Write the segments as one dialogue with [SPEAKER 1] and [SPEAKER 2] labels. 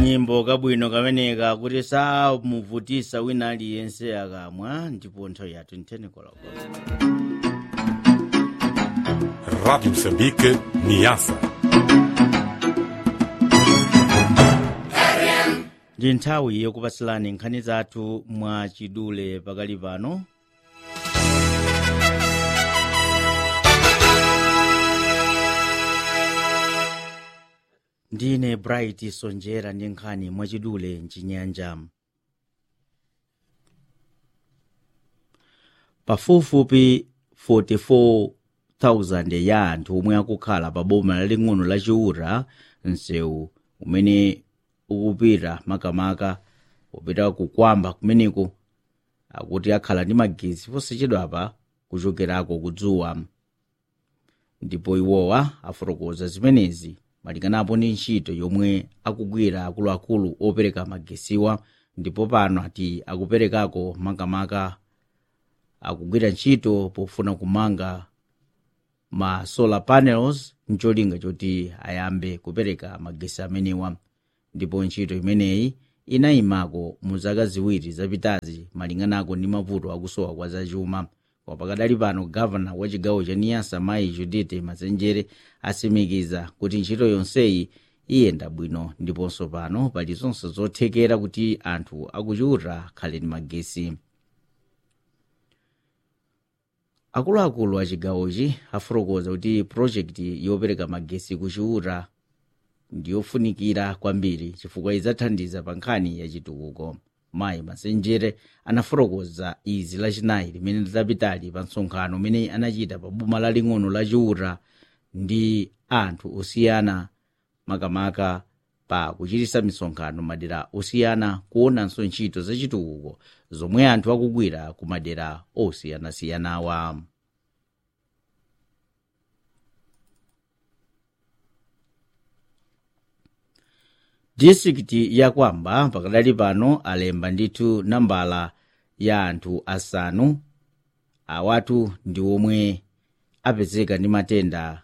[SPEAKER 1] kanyimbo kabwino kameneka kuti samuvutisa wina aliyense akamwa ndipo nthawi yathu ntheni koloko
[SPEAKER 2] Rádio Moçambique, Niassa.
[SPEAKER 1] ndi nthawi yokupatsirani nkhani zathu mwa chidule pakali pano ndine bright sonjera ndi nkhani mwachidule mchinyanja pafupifupi 44,000 ya anthu omwe akukhala pa boma laling'ono la chiwura msewu umene ukupita makamaka upita kukwamba kumeneko akuti akhala ndi magezi posachedwapa kuchokerako kudzuwa ndipo iwowa afotokoza zimenezi malinganapo ndi ntchito yomwe akugwira akuluakulu opereka magesiwa ndipo pano ati akuperekako makamaka akugwira ntchito pofuna kumanga ma solar panels ncholinga choti ayambe kupereka magesi amenewa ndipo ntchito imeneyi inayimako mu zaka ziwiri zapitazi malinganako ndi mavuto akusowa kwa zachuma koma pakadali pano gavana wa chigawo cha niyasa mayi judite mazenjere asimikiza kuti ntchito yonseyi iyenda bwino ndiponso pano pali zonse zothekera kuti anthu akuchiwura akhale ndi magesi akuluakulu a chigawochi afotokoza kuti projekti yopereka magesi kuchiwura ndiyofunikira kwambiri chifukwa idzathandiza pa nkhani ya chitukuko mayi masenjere anafotokoza izi lachinayi limene lidapitali pa msonkhano umene anachita pa boma laling'ono la chiwura ndi anthu osiyana makamaka pa kuchitisa misonkhano madera osiyana kuonanso ntchito zachitukuko zomwe anthu akugwira ku madera osiyanasiyanawa distrikiti ya kwamba pakadali pano alemba ndithu nambala ya anthu asanu awatu ndi omwe apezeka ndi matenda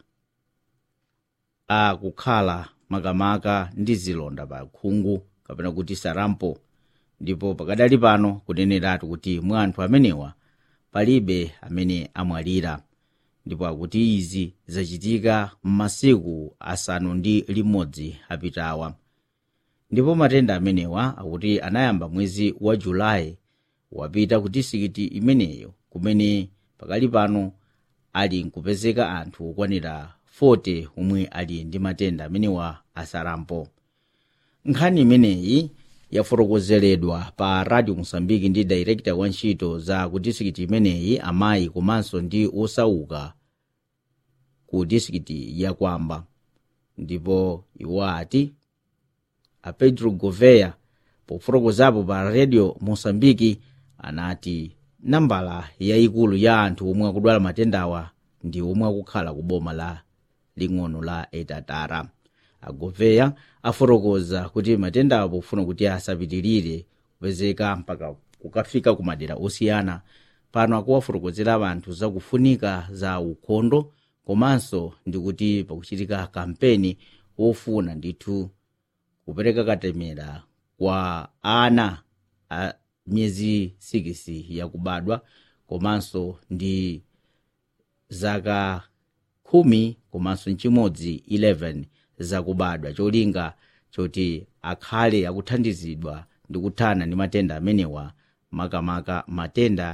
[SPEAKER 1] akukhala makamaka ndi zilonda pa khungu kapena kuti sarampo ndipo pakadali pano kuneneratu kuti mwa anthu amenewa palibe amene amwalira ndipo akuti izi zachitika m'masiku asanu ndi limodzi apitawa ndipo matenda amenewa akuti anayamba mwezi wa julayi wapita ku distrikiti imeneyo kumene pakali pano ali nkupezeka anthu okwanira 40 omwe ali ndi matenda amenewa asarampo nkhani imeneyi yafotokozeredwa pa radio mosambiki ndi director wa ntchito za ku distrikiti imeneyi amayi komanso ndi osauka ku distrikiti ya kwamba ndipo iwo ati a pedro goveya pofotokozapo pa radio mosambiki anati nambala yayikulu ya anthu omwe akudwala matendawa ndi omwe akukhala ku boma la ling'ono la etatara agoveya afotokoza kuti matendawa pofuna kuti asapitirire kupezeka mpaka kukafika ku madera osiyana pano akuwafotokozera anthu zakufunika za ukhondo komanso ndi kuti pakuchitika kampeni wofuna ndithu kupereka katemera kwa ana a miyezi 6 yakubadwa komanso ndi zaka khumi komanso nchimodzi 11 zakubadwa cholinga choti akhale akuthandizidwa ndi kuthana ndi matenda amenewa makamaka matenda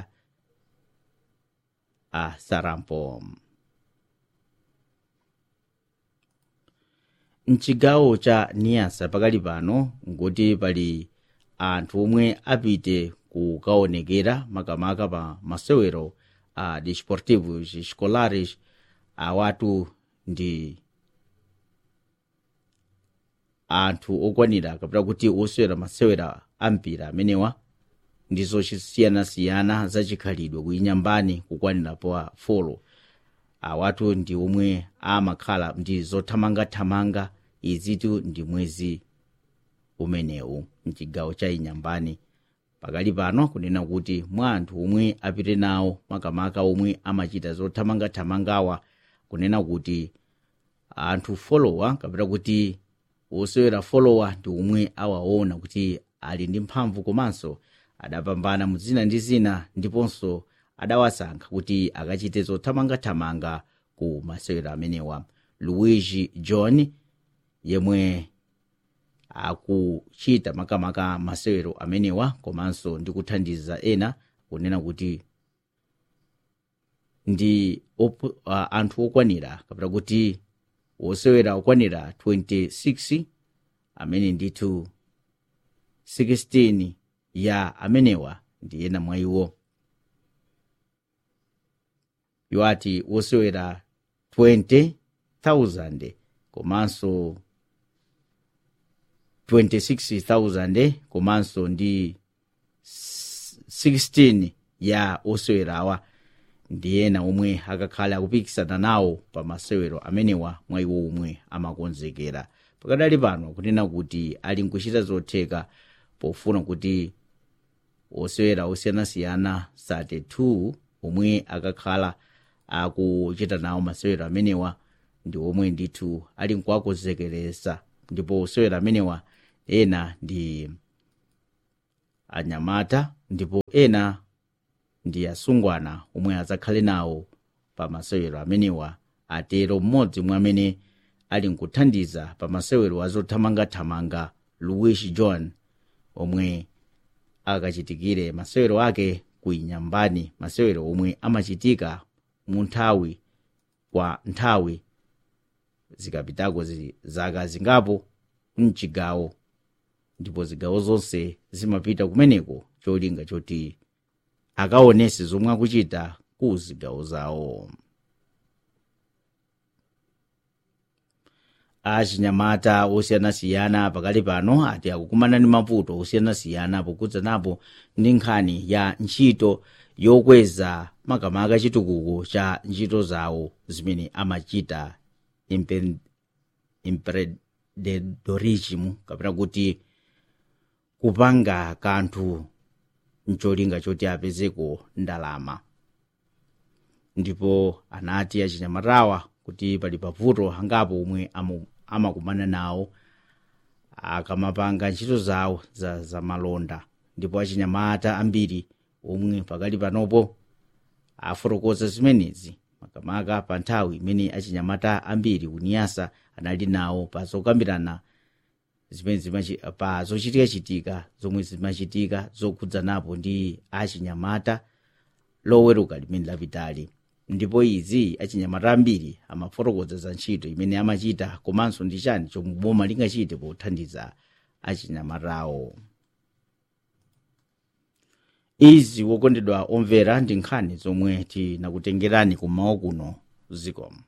[SPEAKER 1] a sarampo mchigawo cha niyasa pakali pano nkuti pali anthu omwe apite kukaonekera makamaka pa masewero a desportivos escolares awatu ndi anthu okwanira kapena kuti osewera masewera ampira amenewa ndizo zosiyanasiyana zachikhalidwe kuinyambani kukwanira pa folo awatu ndi omwe amakhala ndi zothamangathamanga izitu ndi mwezi umenewu mchigawo cha inyambani pakali pano kunena kuti mwa anthu omwe apite nawo makamaka omwe amachita zothamangathamangawa kunena kuti anthu folowa kapena kuti wosewera folowa ndi omwe awaona kuti ali ndi mphamvu komanso adapambana mu zina ndi zina ndiponso adawasankha kuti akachite zothamangathamanga ku masewero amenewa luigi john yemwe akuchita makamaka masewero amenewa komanso ndi kuthandiza ena kunena kuti ndi op, uh, anthu okwanira kapena kuti wosewera okwanira 26 amene ndithu 16 ya amenewa ndi ena mwa iwo iwo ati wosewera 20,000 komanso 26,000 komanso ndi 16 ya osewerawa ndi ena omwe akakhale akupikisana nawo pa masewero amenewa mwa iwo omwe amakonzekera pakadali pano kunena kuti ali nkuchita zotheka pofuna kuti osewera osiyanasiyana 32 omwe akakhala akuchita nawo masewero amenewa ndi omwe ndithu ali nkuwakonzekeresa ndipo osewera amenewa ena ndi anyamata ndipo ena ndi asungwana omwe adzakhale nawo pa masewero amenewa atero mmodzi mwa amene ali nkuthandiza pa masewero azothamangathamanga luigi john omwe akachitikire masewero ake ku inyambani masewero omwe amachitika mu nthawi kwa nthawi zikapitako zi, zaka zingapo mchigawo ndipo zigawo zonse zimapita kumeneko cholinga choti akaonese zomwe akuchita ku zigawo zawo achinyamata osiyanasiyana pakali pano ati akukumana ndi mavuto osiyanasiyana pokudzanapo ndi nkhani ya ntchito yokweza makamaka chitukuko cha ntchito zawo zimene amachita empreendedorism kapena kuti kupanga kanthu mcholinga choti apezeko ndalama ndipo anati achinyamatawa kuti pali pavuto angapo omwe amakumana nawo akamapanga ntchito zawo za, za malonda ndipo achinyamata ambiri omwe pakali panopo afotokoza zimenezi makamaka pa nthawi imene achinyamata ambiri kuniyasa anali nawo pa zokambirana zimene pa zochitikachitika zomwe zimachitika zokhudzanapo ndi achinyamata loweruka limene lapitali ndipo izi achinyamata ambiri amafotokoza za ntchito imene amachita komanso ndi chani chomwe boma lingachite pothandiza achinyamatawo izi wokondedwa omvera ndi nkhani zomwe tinakutengerani kummawa kuno zikomo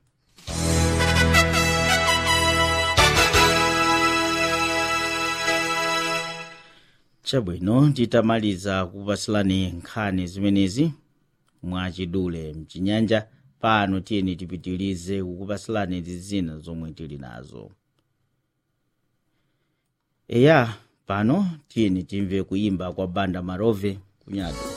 [SPEAKER 1] chabwino titamaliza kupasilani nkhani zimenezi mwachidule mchinyanja pano tiyeni tipitilize kukupasilani ndi zina zomwe tili nazo eya pano tiyeni timve kuyimba kwa banda marove kunyado